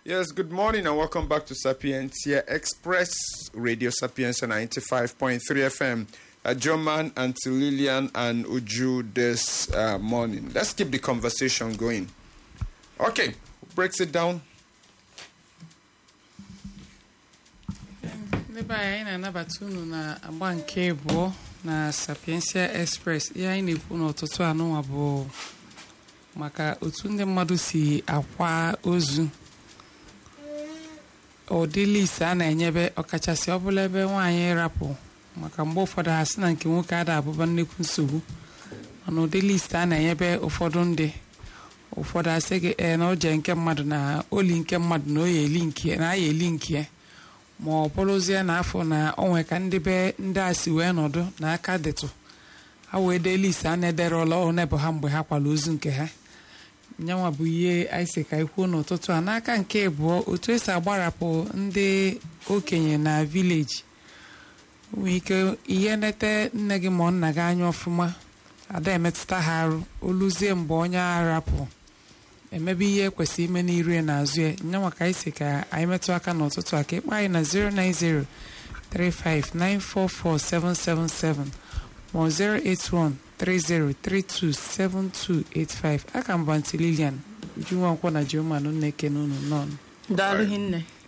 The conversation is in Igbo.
Yes, good morning and welcome back to Sapientia Express Radio Sapientia 95.3 FM. Uh, German, Auntie Lillian, and Uju this uh, morning. Let's keep the conversation going. Okay, breaks it down. ndị be anyị anyị na-anabata unu na agba nke abụọ na sapiensia express ihe anyị na-ekwu n'ụtụtụ anụnwa bụ maka otu ndị mmadụ si akwa ozu ụdị list a na-enyebe ọkachasị ọbụla ebe nwaanyị rapụ maka mgbe ụfọdụ ha sị na nke nwoke ada abụba nnekwu nsogbu mana ụdị list a na-enyebe ụfọdụ ndị ụfọdụ asị gị ee na oje nke mmadụ na oli nke mmadụ na oya eli nke na aya eli nke ma ọ bụrụzie na afọ na onwe ka ndị be ndị a si wee nọdụ na aka dịtụ ha wee dee list a na-ederela onebụ ha mgbe ha kwara ozu nke ha nyanwa bụ ihe anyị si ka ikwuo n'ụtụtụ a n'aka nke abụọ otu esi agbarapụ ndị okenye na vileji nwee ike ihe nete nne gị ma nna gị anya ọfụma ada emetụta ha arụ oluzie mgbe onye arapụ emebe ihe ekwesị ime n'iru ya n'azụ ya nyanwa ka anyị si ka anyị metụ aka n'ụtụtụ a ka ịkpọ anyị na 090 359447777 ma 081 30327285 aka mba ntị Lilian Ujunwa nkwọ na Jioman na-ekene unu nọn daalụ hinne